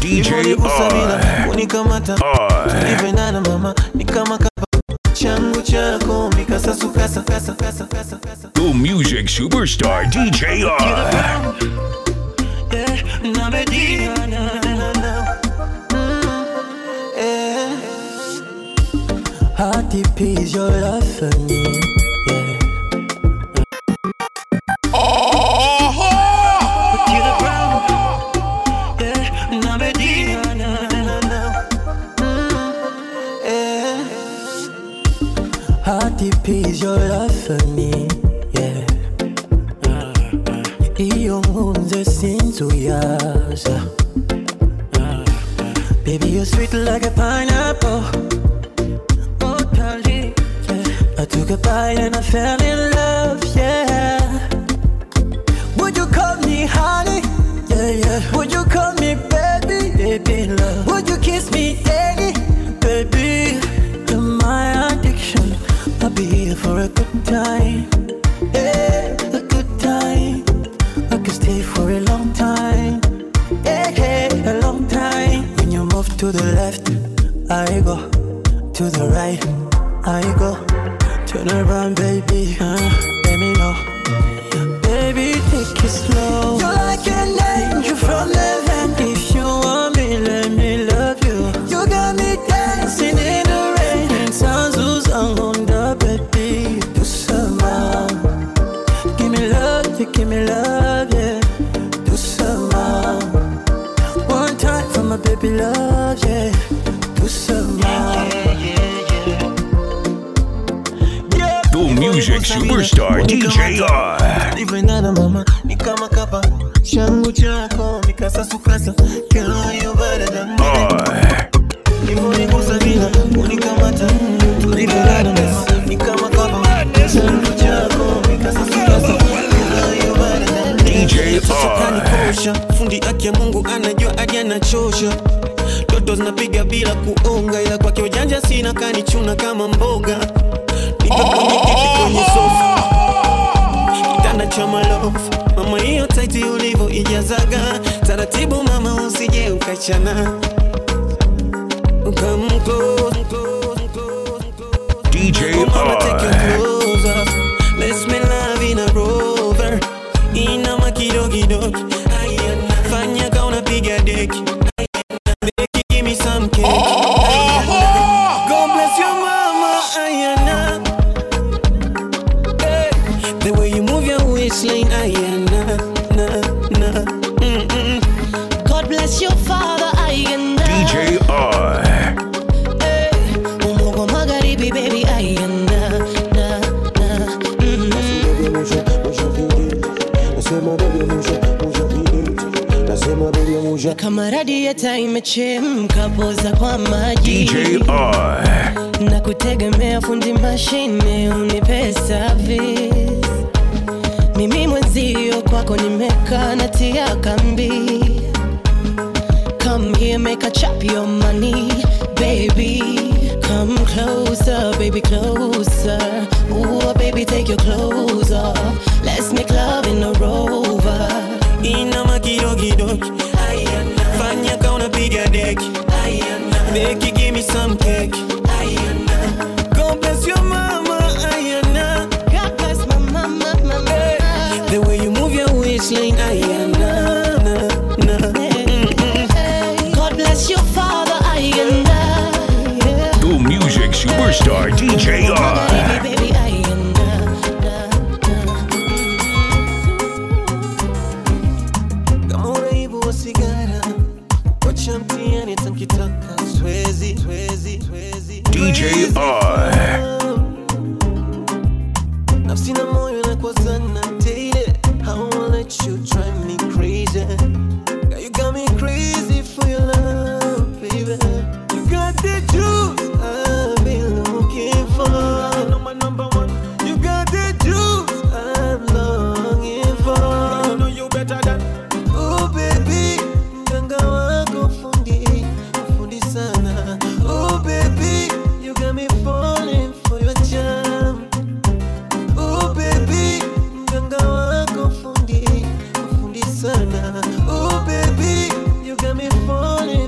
DJ Ulivyonigusa bila R. kunikamata R. tulivyoendana mama ni kama kapa changu chako mikasasukasa kasa kasa kasa kasa The music superstar DJ R. Yeah, na Medina, na, na, na. Mm, eh. How deep is your love for me? Yeah. To the ground. Yeah, na Medina, na, na, na. Mm, eh. How deep is your love for me? Yeah. Iyo nkunze sinzuyaza Baby, you're sweet like a pineapple Oh, darling, yeah. I took a bite and I fell in love, yeah Would you call me honey? Yeah, yeah Would you call me baby? Baby, love Would you kiss me daddy? Baby, you're my addiction I'll be here for a good time Yeah, a good time I could stay for a long time Yeah, yeah, a long time When you move to the left I go To the right I go Turn around, baby uh, Let me know Baby, take it slow. You're like an angel from heaven. If you want me, let me love you. You got me dancing in the rain. And sounds who's on the baby. Do some more. Give me love, you give me love, yeah. Do some more. One time for my baby love, yeah. Do some more. The music superstar DJ R. Ulivyoendana mama ni kama kapa changu chako mikasasukasa Girl, you're better than me. R. Ulivyonigusa bila kunikamata tulivyoendana mama ni kama kapa changu chako mikasasukasa Girl, you're better than me. DJ Sasa R. kanikosha fundi aki ya Mungu anajua hadi anachosha Toto zinapiga bila kuonga, ila kwake ujanja sina, kanichuna kama mboga. Nipo kwenye kiti kwenye sofa, kitanda cha malofu. Mama hiyo taiti ulivyo ijazaga taratibu, mama usije ukachana. Come close, close, close, close. DJ Oh, mama, take your R. clothes off. Let's make love in a rover. Inama kidogo Ayana. Fanya ka unapiga deki Ayana. Deki, give me some cake Ayana. God bless your mama Ayana. Hey. The way you move your waistline Ayana. Na, na. Mm-mm. God bless your father, Ayanda. DJ R. Mungu magharibi, baby, Ayanda. Na, na, mm. Kama radieta imechemka, poza kwa maji DJ R. na kutegemea fundi mashine unipe service. Mimi mwenzio kwako nimekaa natia kambi. Come here, make a chop your money, baby. Come closer, baby, closer. Ooh, baby, take your clothes off. Let's make love in a rover. Inama kidogo Ayana. Fanya ka unapiga deki Ayana. Deki, give me some cake Ayana. God bless your mama Ayana. God bless my mama, mama. The way you move your waistline, Ayana, na, na. Mm-mm. God bless your father, Ayanda. Yeah. The music superstar DJ R. Baby, baby, Ayanda. Kama uraibu wa sigara, wacha mtiani tankitaka, siwezi, siwezi, siwezi, DJ siwezi. R. Nafsi na moyo inakwazana daily. I won't let you drive me crazy. Girl, you got me crazy for your love, baby. You got the juice I've been looking for. Number number one. You got the juice I'm longing for. You know you better than. Oh baby, mganga wako fundi, fundi sana. Oh baby, you got me falling for your charm. Oh baby, mganga wako fundi, fundi sana. Oh baby, you got me falling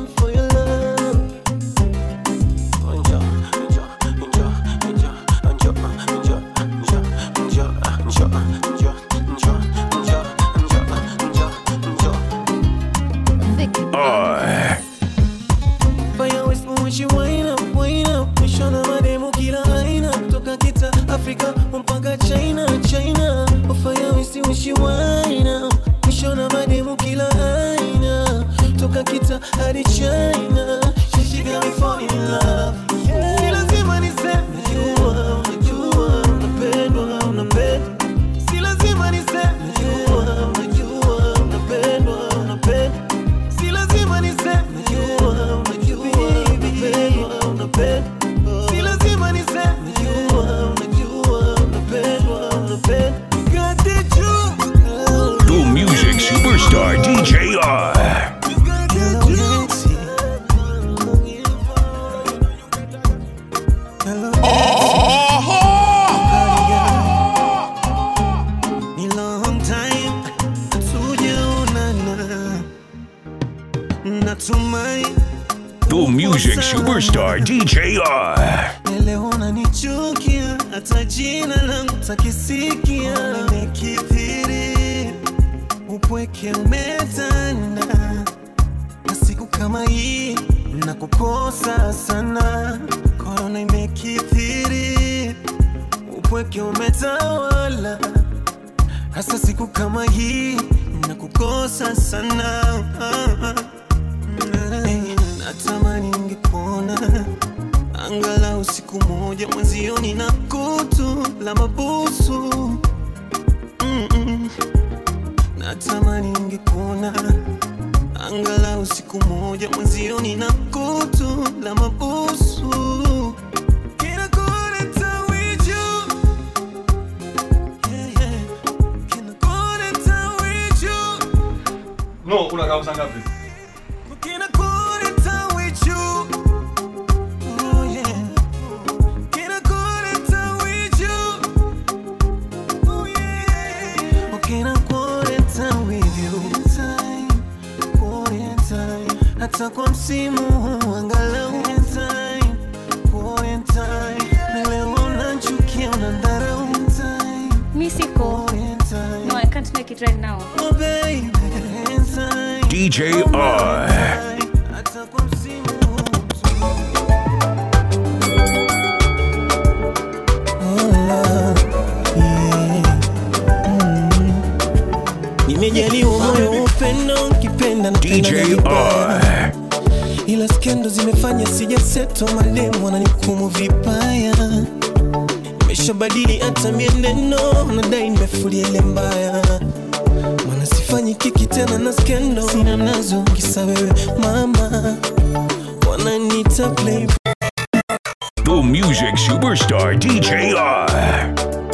tamu kila aina toka kita hadi china She got me falling in love si lazima niseme najua unajua unapendwa unapendwa si lazima niseme najua unajua unapendwa unapendwa si lazima niseme najua unajua unapendwa unapendwa si lazima niseme najua unajua unapendwa unapendwa You got the juice The music superstar DJ R. You got the juice Hello, Ni long time hatujaonana. Natumai The music superstar DJ R. leo unanichukia, hata jina langu takisikia. Nimekithiri, upweke umetanda, na siku kama hii nakukosa sana. Korona imekithiri, upweke umetawala hasa siku kama hii nakukosa sana Eh, natamani ningekuona angalau siku moja mwenzioni na kutu la mabusu Mm-mm. natamani ningekuona angalau siku moja mwenzioni na kutu la mabusu Kinakuleta wiju Yeah, yeah. Kinakuleta wiju No, unakaa saa ngapi? Kinakuleta wiju Oh, yeah. Kinakuleta wiju Oh, yeah. Oh, kinakuleta with you. Time, quarantine. hata kwa msimu huu angalau time, quarantine. Na leo unanichukia, unanidharau. Time, Mi siko. quarantine. No, I can't make it right now. Oh, baby, time. DJ R. Hata kwa msimu huu tu. nimejaliwa moyo wa upendo nkipenda napenda na DJ vibaya. R. ila skendo zimefanya sijaseto mademu wananikumu vibaya nimeshabadili hata mieneno nadai nimefulia ile mbaya mana sifanyi kiki tena na skendo sina mnazo kisa wewe mama wananita play The music superstar DJ R.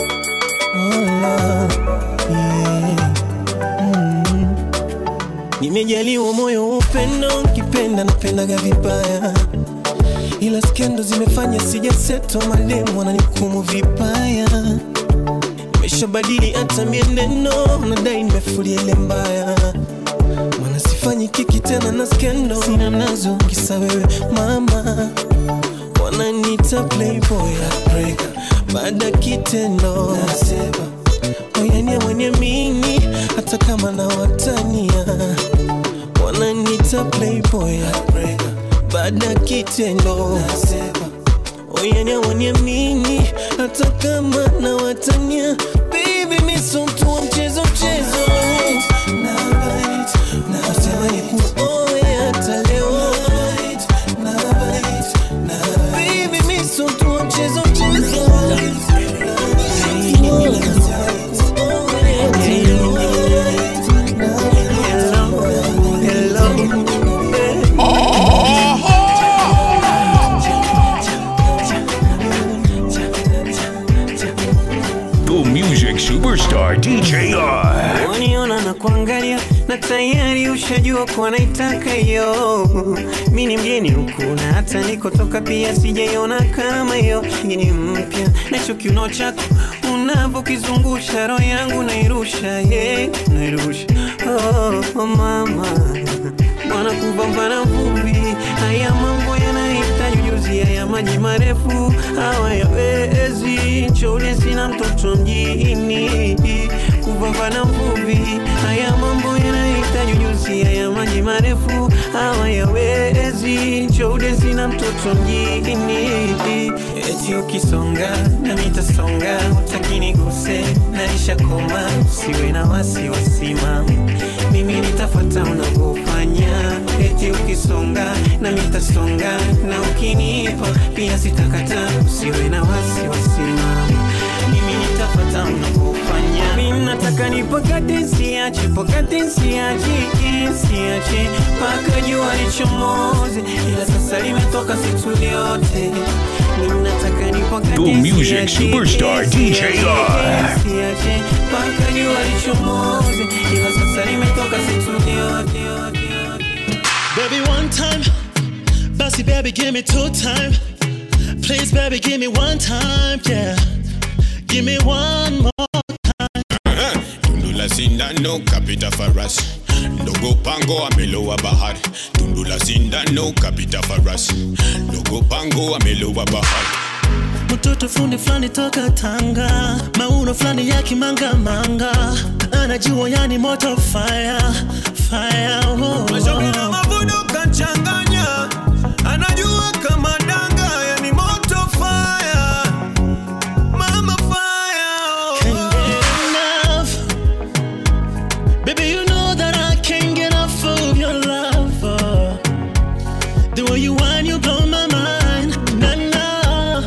Nimejaliwa moyo wa upendo, nkipenda napendaga vibaya, ila skendo zimefanya sijaseto, mademu wananikumu vibaya. Nimeshabadili hata mienendo, nadai nimefulia ile mbaya, mana sifanyi kiki tena na skendo, sina mnazo kisa wewe mama, wananita playboy heartbreaker, baada ya kitendo nasema oyania mwenye mini hata kama na watania wananita playboy heartbreaker, baada ya kitendo nasema oyania mwenye mini hata kama na watania baby miso mtu wa mchezo mchezo Natamani kuoe hata leo Baby, mi so mtu wa mchezo mchezo The music superstar DJ R. waniona na kuangalia na tayari ushajua kuwa naitaka hiyo mi ni mgeni huku na hata nikotoka pia sijaiona kama hiyo hii ni mpya nacho kiuno chako unavyokizungusha roho yangu nairusha yeah, nairusha oh, oh, mama mwana kupambana vumbi haya mambo yanahitaji ujuzi haya maji marefu hawayawezi nchole sina mtoto mjini kupambana vumbi haya mambo yanahitaji ujuzi haya maji marefu hawayawezi nchole sina mtoto mjini eti ukisonga na mitasonga utakini guse naisha koma usiwe na wasiwasi mami mimi nitafuata unavyofanya eti ukisonga na mitasonga na ukinipa pia sitakata usiwe na wasiwasi mami mimi nitafuata unavyofanya mimi nataka nipokate siache pokate siache siache mpaka jua lichomoze ila sasa limetoka situ yote mimi nataka nipokate The music siache, superstar, DJ R. siache mpaka jua lichomoze ila sasa limetoka situ yote yote yote Baby, one time. Bossy, baby, give me two time. Please, baby, give me one time. Yeah. Give me one more. Tundu la sindano kapita faras ndogo pango amelowa bahari tundu la sindano kapita faras ndogo pango amelowa bahari Mtoto fundi fulani toka Tanga, mauno fulani ya kimanga manga, anajua yani moto fire fire. Oh, Mashauri na oh. mavuno kachanganya, anajua kama danga, yani moto fire, mama fire. Can't get enough, baby. You know that I can't get enough of your love. oh. The way you whine, you blow my mind. Nah, nah.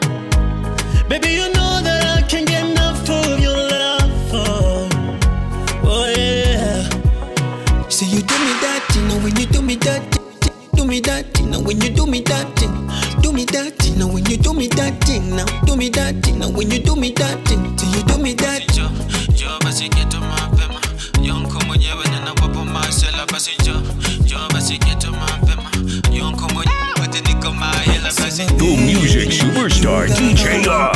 Baby, you know that I can't get enough of your love. Oh, oh yeah. Say you do me that, you know when you do me that, do me that, you know when you do me that, do me that, you know when you do me that thing, now do me that, you know when you do me that thing, say you do me that. jo jo basi geto mapema yonko mwenyewe ninawapo masela basi jo jo basi geto mapema yonko mwenyewe wote niko mahela basi The music superstar, DJ R. You know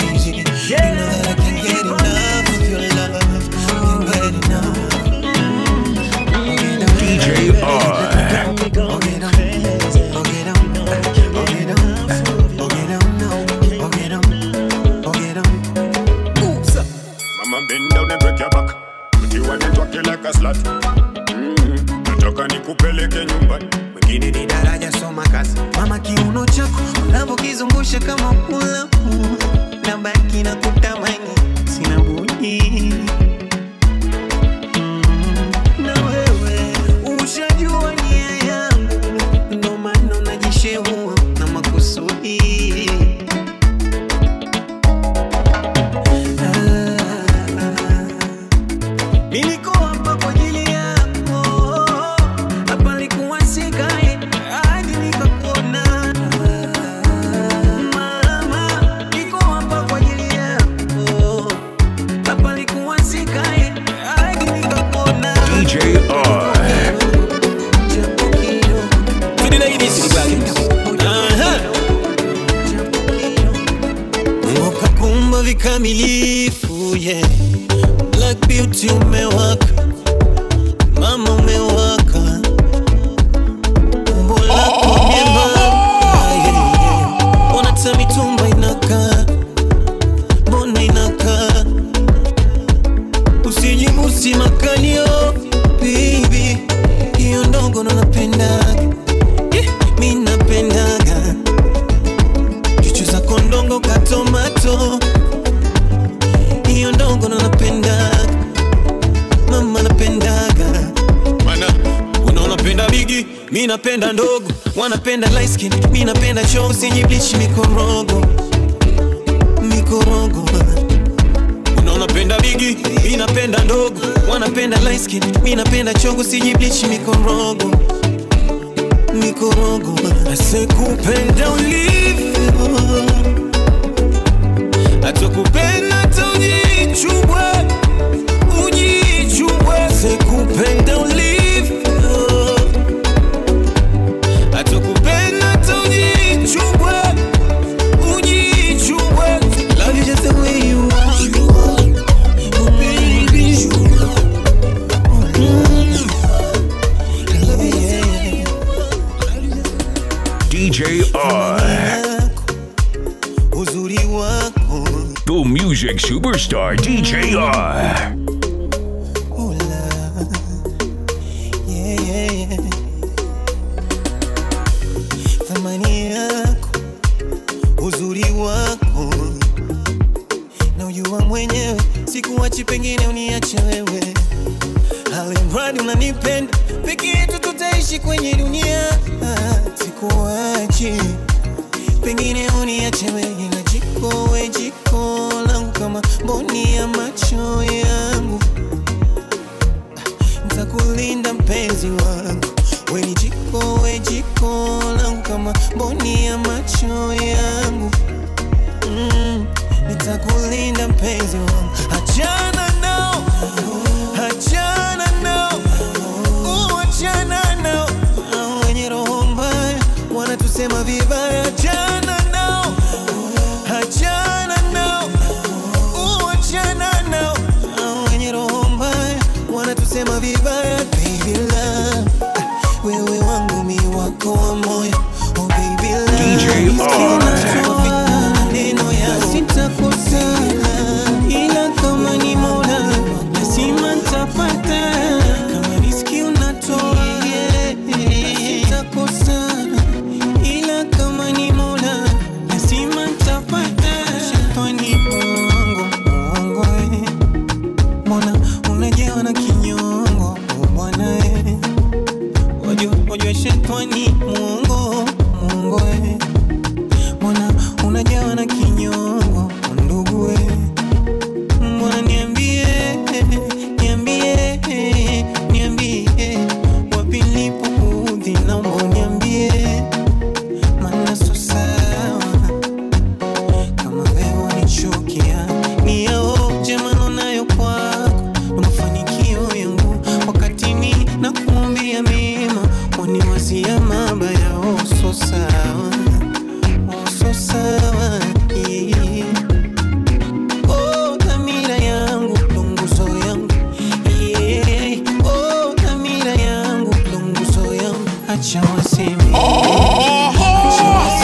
that I can't get enough of your love, can't get enough. DJ R. mama bend down and break your back mti wanetwake like a slut mm. nataka nikupeleke nyumbani Mwingine ni daraja soma kazi mama kiuno chako unavyokizungusha kama pulapu na baki na kutamani sina budi Mm, na wewe ushajua nia yangu ndo maana unajishehua na makusudi Niliko hapa kwa ajili yako, hapa nilikuwa sikae hadi nikakuona. Mama, niko hapa kwa ajili yako, hapa nilikuwa sikae hadi nikakuona. DJ R. Japo kidogo, Aha. Mungu kakumba vikamilifu yeah. Black beauty umewaka, mama umewaka, umbo lako myembamba yeah, yeah. Ona hata mitumba inakaa, mbona inakaa, usijibusi makalio baby, hiyo ndogo ndo napendaga yeah, mi napendaga chuchu zako ndongo katomato hiyo ndogo ndo napendaga mama napendaga mana unaona penda bigi mi napenda ndogo wanapenda light skin mi napenda show usijiblichi mikorogo mikorogo unaona penda bigi mi napenda ndogo wanapenda light skin mi napenda chogo usijiblichi mikorogo mikorogo asekupenda ulivyo atakupenda hata ujichubwe ujichubwe sekupenda ulivyo atakupenda hata ujichubwe ujichubwe love you just the way you are oh baby Mm. I love you, yeah. DJ R. yako, uzuri wako The music superstar, DJ R. Ula. Yeah, yeah, yeah. Thamani yako uzuri kupenda peke yetu tutaishi kwenye dunia Ah, sikuachi pengine uniache wewe na jiko we jiko langu kama mboni ya macho yangu ntakulinda mpenzi wangu we ni jiko we jiko langu kama mboni ya macho yangu mm, nitakulinda mpenzi wangu achana nao achana nao uh, achana nao Hao wenye roho mbaya wanatusema vibaya achana nao achana nao uh, achana nao Hao wenye roho mbaya wanatusema vibaya baby love ah, wewe wangu mi wako wa moyo oh baby love DJ R. maneno ya sitakosana ila kama ni mola lazima ntapata kama riski unatoa sitakosana ila kama ni mola lazima ntapata shetani mongo mongo eh. mbona unajawa na kinyongo oh bwana eh. wajua wajua shetani mongo mongo eh mbona unajawa na kinyongo ndugu we mbona niambie niambie niambie wapi nilipoudhi naomba niambie maana so sawa kama wewe unichukia ni yao jema nayo kwako na mafanikio yangu wakati mi na kuombea mema waniwazia mabaya oh so sawa oh so sawa yeah. Oh, dhamira yangu ndo nguzo yangu yeah. Oh, dhamira yangu ndo nguzo yangu acha waseme acha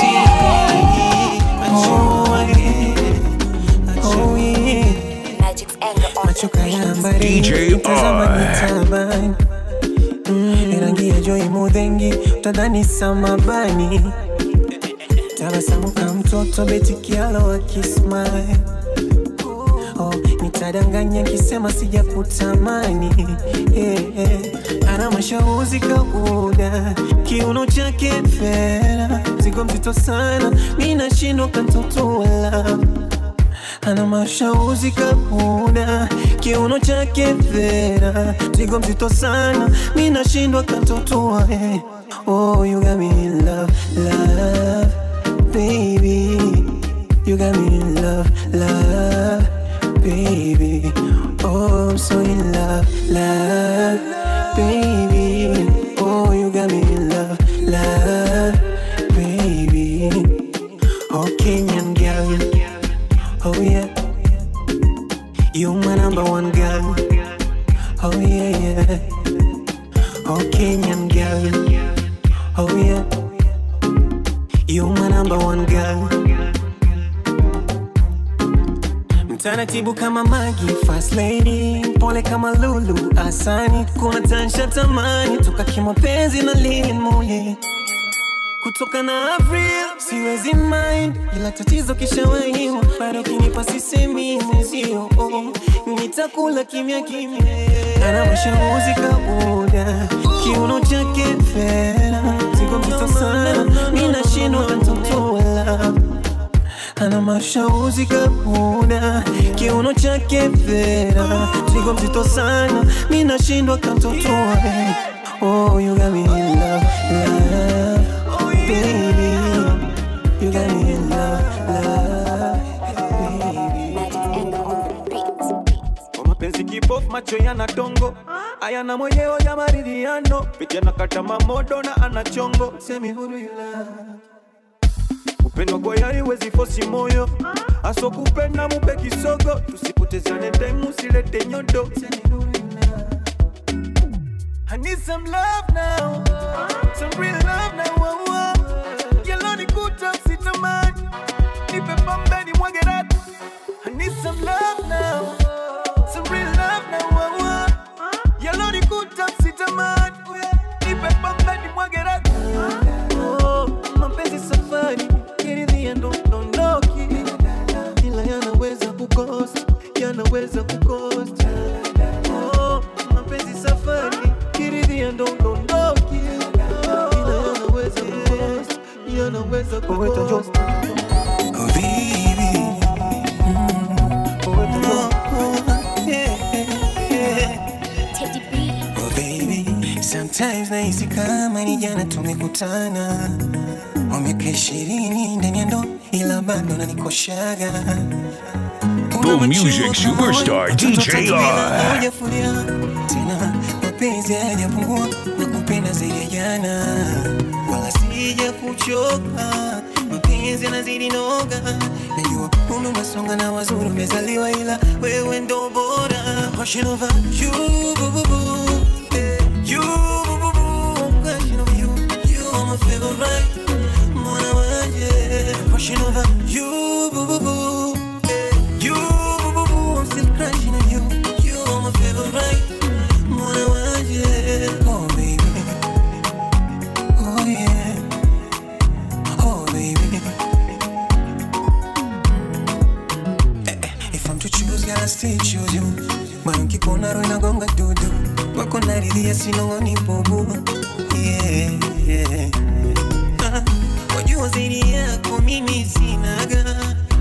waseme acha wae oh yeah macho kayambari DJ tazama R. nitabani Mm, rangi ya joi mudhengi utadhani samabani tabasamu ka mtoto betikialo akismile oh, nitadanganya kisema sijakutamani yeah, yeah. ana mashauzi kauda kiuno chake fera zigo mzito sana mi nashindwa kantotola ana mashauzi kauda kiuno chake fera zigo mzito sana mi nashindwa kantotoa eh. oh, you got me in love, love baby. You got me in love, love, baby. Oh, I'm so in love, love, baby. Oh, you got me in love, love, baby. Oh, Kenyan girl. Oh, yeah. You my number one girl. Oh, yeah, yeah. Oh, Kenyan girl. Oh, yeah. You my number one girl. Mtaratibu kama Magi, fast lady, pole kama Lulu, asani, kuna tansha tamani, toka kimapenzi na Lilian Mule kutoka na Avril siwezi mind, ila tatizo kishawahiwa, bado kinipa sisemi mwenzio, oh, nitakula kimya kimya. Ana mashauri kabuda, kiuno chake fera, ziko mzito sana, mi nashindwa ntotola ana mashauri kabuda, kiuno chake fera, zigo mzito sana, mi nashindwa kantotoa. Oh, you got me in love, love, baby. You got me in love, love, Kwa mapenzi kipofu macho yana dongo ayana mwenyewe ya maridhiano pitia na kata mamodo na ana chongo semi huru yula upendo kwa yari wezi fosi moyo aso kupenda mupe kisogo tusipotezane time usilete nyodo semi huru yula I need some love now some real love now oh, oh. Yellow ni kuta sitamani nipe pombe ni mwage ratu I need some love now some real love now oh, oh. Yellow ni kuta sitamani nipe pombe ni mwage ratu Oh, mapenzi safari kiridhia ndo dondoki, ila yanaweza kukosa, yanaweza kukosa. Oh, mapenzi safari kiridhia ndo udondoke ila yanaweza kukosa yanaweza kukosa Oh, baby. Oh, baby. Sometimes nahisi kama ni jana tumekutana Wa miaka ishirini ndani ya ndoa ila bado nanikoshaga The music superstar DJ R. Hujafulia tena mapenzi hayajapungua na kupenda zaidi ya jana wala sija kuchoka mapenzi yanazidi noga najua umri unasonga na wazuri umezaliwa ila wewe ndo bora Passion over you, boo, boo, boo. Eh, you, boo, boo, boo. Passion over you, you are my favorite. Mwana wanje. Passion over you, boo, boo, boo. Eh, you, boo, boo, boo. I'm still crushing on you. You are my favorite. Mwana wanje. Oh, baby. Oh, yeah. Oh, baby. Eh, eh, If I'm to choose, girl, I still choose you. Moyo nkikuona roho inagonga dudu, wako naridhia sinong'oni bubu. Yeah, yeah. Ah, Wajua zaidi yako mimi sinaga,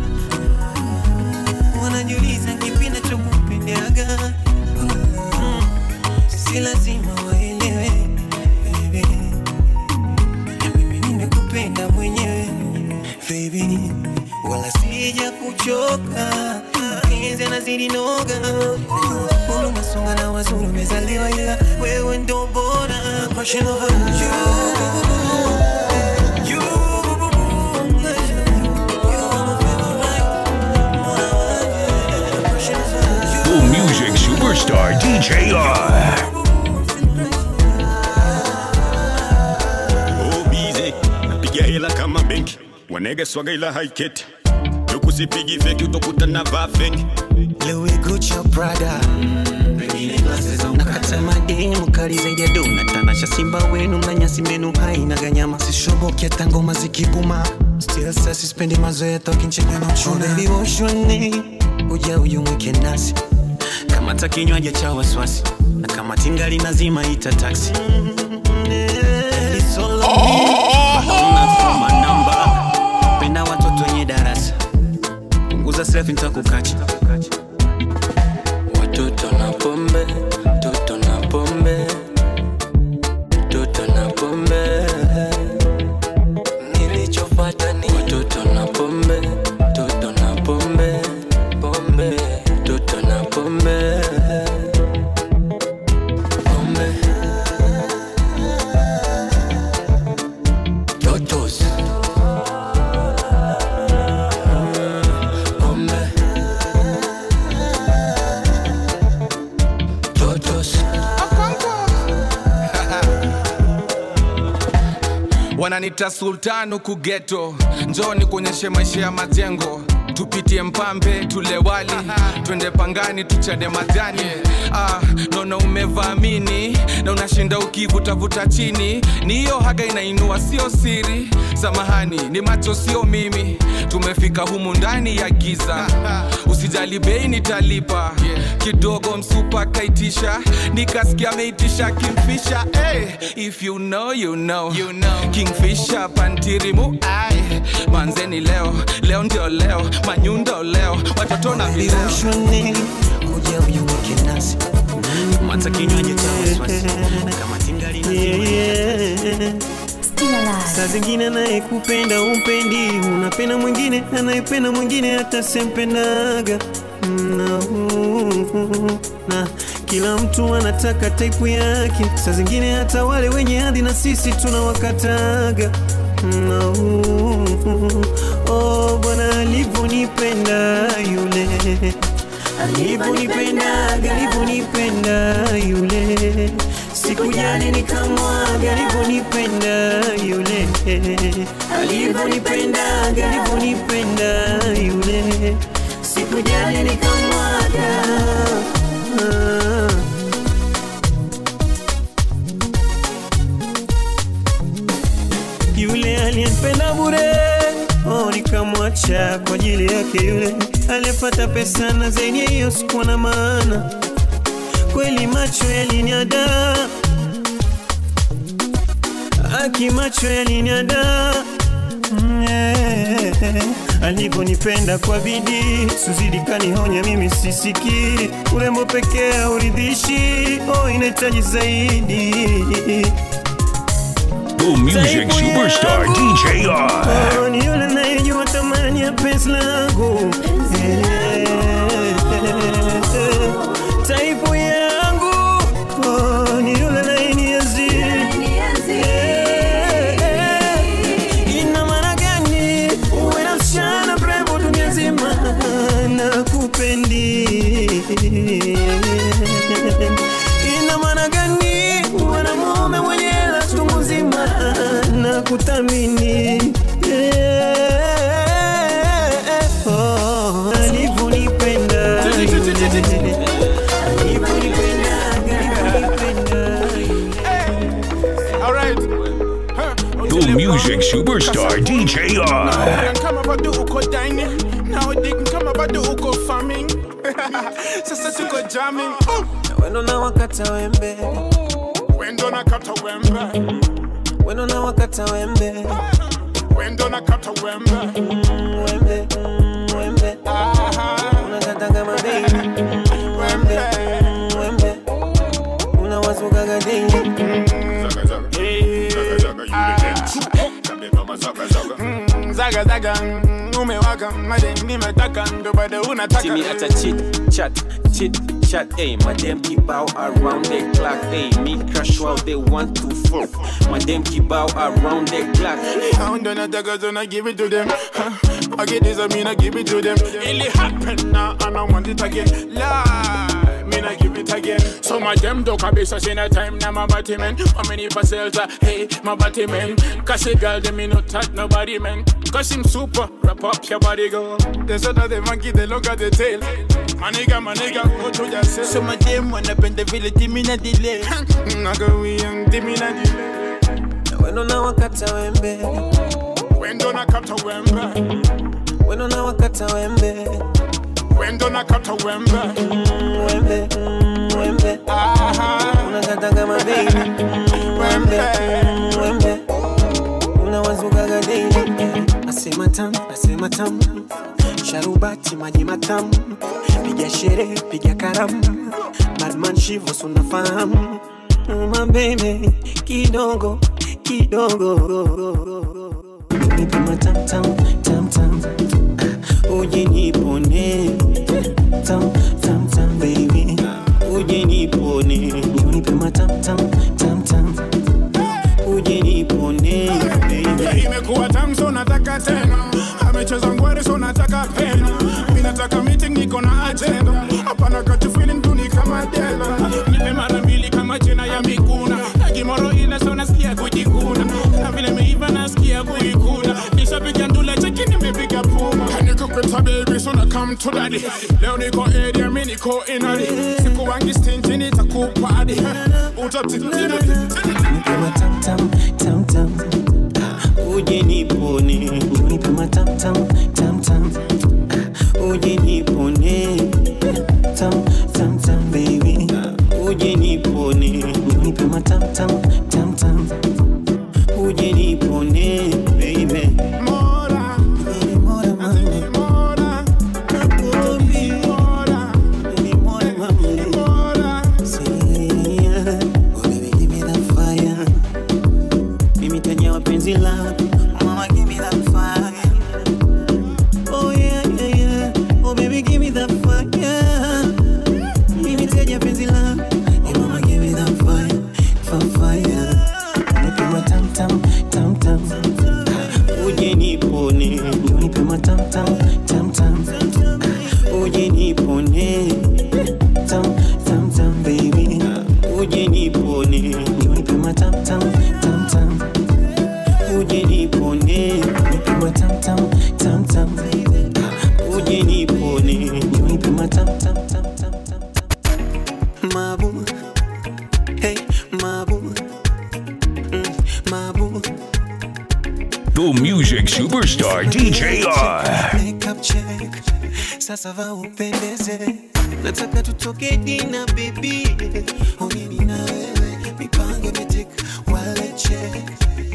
wanajiuliza kipi nachokupendaga. Mm, Si lazima waelewe baby, mimi nimekupenda mwenyewe baby, wala sija kuchoka, mapenzi yanazidi noga, Mbona unasonga na wazuri umezaliwa, ila wewe ndo bora. Passion over you. You, you are my favorite. Mwana wanje. Passion over you. The music superstar DJ R. Oh, busy. napiga hela kama benki wanege swaga ila haiketi ukusipigi feki utakuta na vaa fengi Louis Gucci or Prada nakata mademu kali zaidi ya dona tanasha simba wenu mnanyasi menu haina ganyama sishoboki hata ngoma zikibuma still sa sispendi mazoea tokincheka na uchuna baby woshoni uja uyumwike nasi kamata kinywaji cha wasiwasi na kama tingali nazima ita taksi It's all on me. Hauna foma namba penda watoto wenye darasa punguza selfie nitakukacha Watoto na pombe, toto na pombe, toto na pombe. Nilichofuata ni watoto na pombe, toto na pombe, pombe, toto na pombe, pombe. Totos. Pombe. Totos. wananita sultan huku geto njoni kuonyeshe maisha ya majengo tupitie mpambe tule wali twende pangani tuchane majani ah, naona umevaamini na unashinda ukivutavuta chini ni hiyo haga inainua sio siri samahani ni macho sio mimi tumefika humu ndani ya giza usijali bei nitalipa kidogo msupa kaitisha nikasikia ameitisha kimfisha hey, if you know, you know. You know. kingfisha pantirimu ai manzeni leo leo ndio leo manyundo leo watoto na vileo Viroshoni kuja uyumwike nasi mata kinywaji cha wasiwasi kama tingali nazima saa zingine anayekupenda umpendi unapenda mwingine anayependa mwingine hata sempendaga na, na kila mtu anataka taipu yake saa zingine hata wale wenye hadhi na sisi tunawakataga na, oh, bwana alivyonipenda yule alivyonipendaga alivyonipenda yule sikujali nikamwaga alivyonipenda yule alivyonipendaga alivyonipenda yule sikujali nikamwaga Ah. yule aliyenipenda bure oh, nikamwacha kwa ajili yake yule aliyepata pesa na zaidi ya hiyo sikuwa na maana kweli macho yaliniada Aki macho yaliniada Mm, eh, alivyonipenda kwa bidii suzidi kanihonya mimi sisikii urembo pekee hauridhishi oh, inahitaji zaidi The music superstar DJ R. Oh, ni yule anayejua thamani ya penzi langu Eh, taipu yangu oh, ni yule anayenienzi Eh, ina maana gani uwe na msichana mrembo dunia nzima na kupendi ina maana gani uwe na mume mwenye hela chungu nzima na kuthamini Eh, oh, alivyonipenda Alright. The music superstar DJ R. kama bado uko dining nowadays kama bado uko farming sasa tuko jamming wendo na wakata wembe wendo na kata wembe wendo na wakata wembe wendo na kata wembe wembe wembe unakata kama baby wembe wembe unawasukaga daily Mm, zaga zaga mm, umewaka made nimetaka ndo bado unataka See me at a chit chat, chit chat, ayy. My damn keep out around the clock, ayy. Me crash while they want to fuck. My damn keep out around the clock. I'm done nataka so I give it to them huh. I get this I mean I give it to them It happen now and I want it again Lie, mean I give it again So my damn dog kabisa sina time na my body man How many parcels are hey my body man Cause a girl them me not touch nobody man Cause him super wrap up your body go They said that the monkey they look at the tail My nigga my nigga go to yourself So my damn wanna bend the village give me na delay Nago we young give me na delay wendo na wakata wembe Wendo na kata wembe wendo na wakata wembe Wendo na kata wembe wembe wembe unakata kama baby wembe wembe unawasukaga daily nasema tamu nasema tamu sharubati maji matamu piga sherehe piga karamu madman shivo sunafahamu mabebe kidogo kidogo nipe matamtam tamtam uje nipone tam tam tam baby uje nipone nipe matamtam tamtam uje nipone baby imekuwa tamu so nataka tena amecheza ngwere so nataka pena mi nataka meeting niko na agenda hapana kati feeling duni kama dela nipe mara mbili kama jina ya miguna akimoro ile so nasikia kujikuna na vile meiva nasikia kuikuna nishapiga ndula cheki nimepiga puma nikupita baby so na come to daddy leo niko area mi niko inari siku wangi stingy nitakupadi nipe matamtam tamtam uje nipone nipe matamtam tamtam uje nipone tam tam tam baby uje nipone nipe matamtam tamtam uje nipone baby Mora, mora mama Nakobi, baby mora mama Yeah, oh baby give me that fire mimi tanya wapenzi lako mama give me that fire oh yeah yeah yeah oh baby give me that fire mimi tanya penzi lako oh mama give me that fire fire fire nipe matam tam tam tam uje nipone nipe matam tam tam tam uje nipone tam tam tam baby uje nipone nipe matam tam tam tam uje nipone nipe matam tam tam tam uje nipone nipe matam tam tam tam tam mabu hey mabu mm, mabu The music superstar DJ R. makeup check sasa va upendeze nataka tutoke dina baby onini na wewe mipango imetik wale check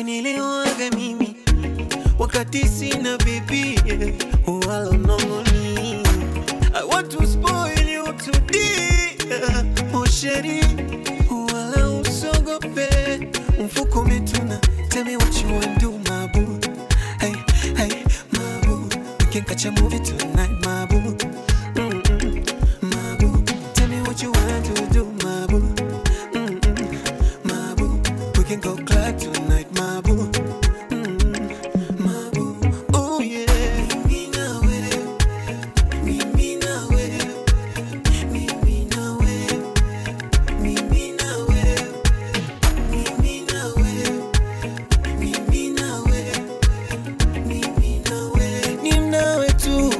wanielewaga mimi wakati sina bibi wala nongoni I want to spoil you today oh sheri wala usogope mfuko umetuna tell me what you want do my boo hey hey my boo we can catch a movie tonight my boo Mm-mm, my boo tell me what you want to do my boo Mm-mm, my boo we can go club tonight my boo Oh yeah. Mimi na wewe. Mimi na wewe. Mimi na wewe. Mimi na wewe. Mimi na wewe. Mimi na wewe. Mimi na wewe. Ni nawe tu.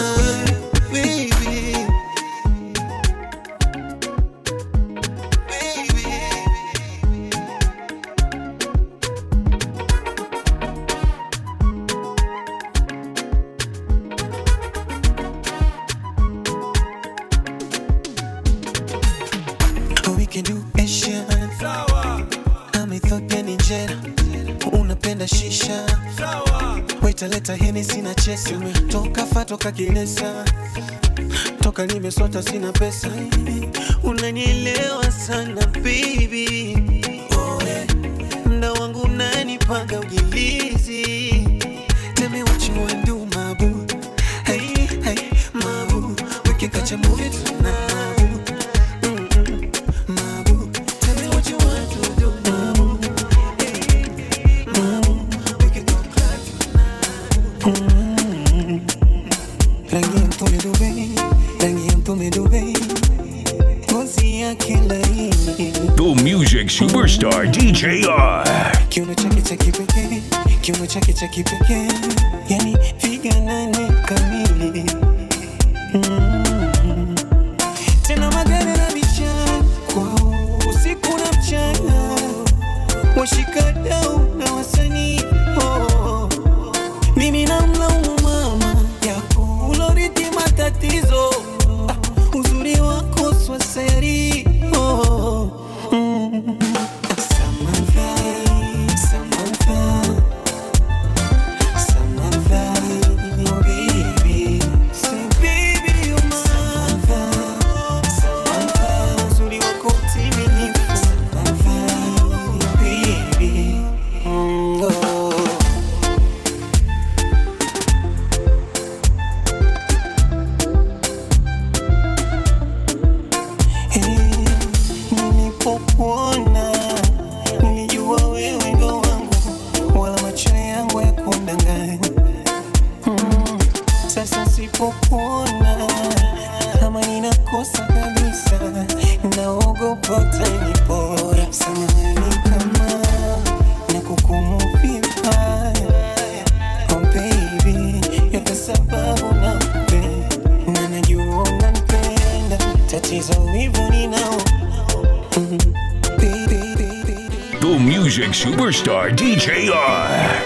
Baby. Oh, we can do Asian. I'm Ethiopian Nigeria. Unapenda shisha. Waita leta Hennessy na chesi. Toka fa toka Kinesa. Toka nimesota sina pesa. Unanielewa sana baby. Oh, yeah. Mda wangu unanipanga ujilizi. Tell me what you wanna do, my boo. Hey, hey, my boo. We can catch a movie tonight, my boo. Mm-mm, my boo. Tell me what you want to do, my boo. Hey, my boo. We can go club tonight. Mm. Rangi ya mtume Dubai, rangi ya mtume Dubai, ngozi yake laini The music superstar DJR. kiuno chake cha kipekee, kiuno chake cha kipekee, yani figa nane kamili. Mm. Tena magari na bichana kwao usiku na mchana, washikadau na wasanii oh. Mimi namlaumu mama yako uloriti matatizo ah, uzuri wako swaseri oh. mm. Samantha, Samantha, Samantha, oh baby. Say baby you're mine. Samantha, Samantha, uzuri wako utimilifu. Samantha, oh baby. Mm, oh. Nilipokuona nilijua wewe ndo wangu, wala macho yangu ya kundanganya. Mm, Sasa sipokuona kama ninakosa kabisa, naogopa utanipora. Samahani kama nakukumu vibaya, oh baby, yote sababu nakupenda na najua unanipenda, tatizo wivu ninao Mm, baby, baby. The music superstar DJR.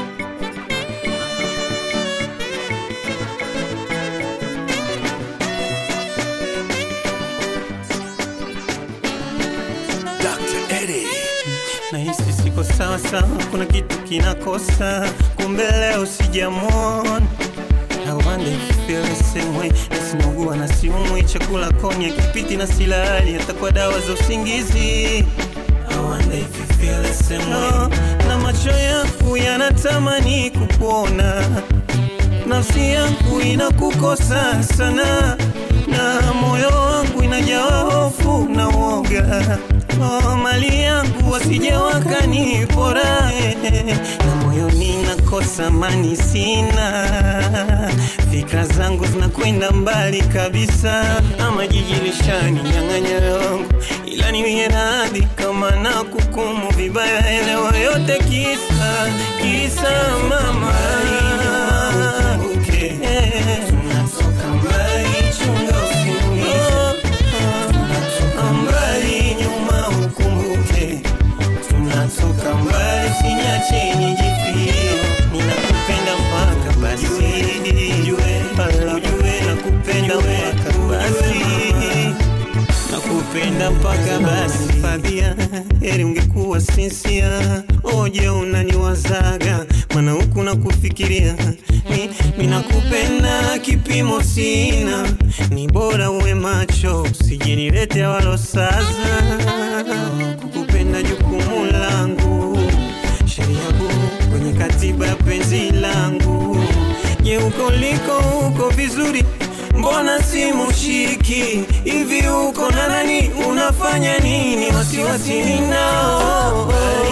Dr. Eddie. Nahisi siko sawa sawa, kuna kitu kinakosa, kumbe leo sijamwona. I wonder if you feel the same way. Nasinaugua na siumwi, chakula konya kipiti na silali, hata kwa dawa za usingizi. I wonder if you feel the same way. Na macho yangu yanatamani kukuona, nafsi yangu inakukosa sana, na moyo wangu inajawa hofu na woga. Oh, mali yangu wasije wakanipora, eh, na moyoni nakosa amani sina, fikra zangu zinakwenda mbali kabisa, ama jiji lishaninyang'anya yangu, ila niwie radhi kama na kukumu vibaya, elewa yote kisa kisa mama ukumbuke tunatoka mbali, chunga usiniumize. Tunatoka mbali, nyuma ukumbuke tunatoka mbali, usiniache nijifie. Ninakupenda mpaka basi, ujue, ujue nakupenda mpaka basi nakupenda mpaka basi Fabia heri ungekuwa sinsia. Oje unaniwazaga, maana huku nakufikiria mi, mi nakupenda kipimo sina, ni bora uwe macho, usijinilete walosaza. Kukupenda jukumu langu, sheria kuu kwenye katiba ya penzi langu. Je, uko liko uko vizuri mbona simushiki hivi uko na nani unafanya nini wasiwasi ninao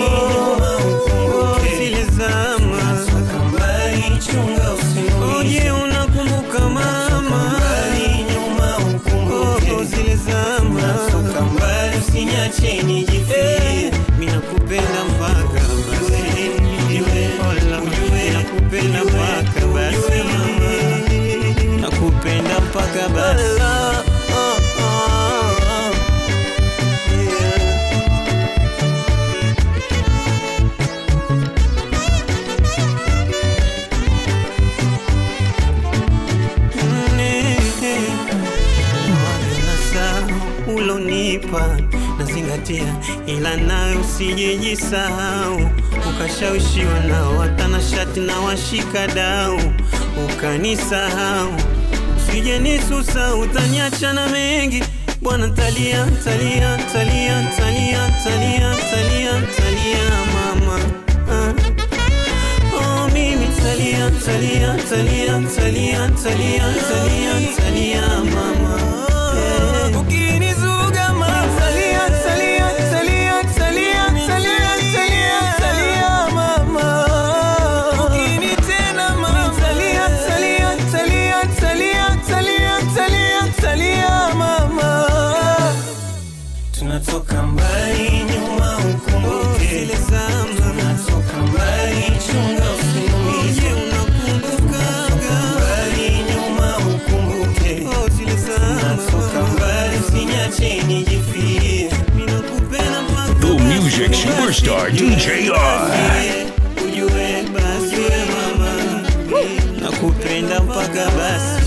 zile zama oje unakumbuka mama Oh, zile zama usinyache nijifie mina kupenda mpaka basi Hola, nakupenda mpaka basi nakupenda mpaka basi ulonipa nazingatia, ila nawe usijejisahau, ukashawishiwa nao watanashati na washika dau, ukanisahau usije nisusa, utaniacha na mengi bwana, talia talia talia talia talia talia talia mama ah. Oh, mimi talia talia talia talia talia talia talia mama Eh. Ukinizuga mama talia talia talia talia talia talia talia mama Ukinitena mama talia talia talia talia talia talia talia mama Tunatoka mbali nyuma ukumbuke zile zama Tunatoka mbali chunga usinumize unakumbuka mbali nyuma ukumbuke oh, zile zama Tunatoka mbali usinyache nijifie Mimi nakupenda mpaka The music superstar DJ R. ujue basi ujue mama nakupenda mpaka basi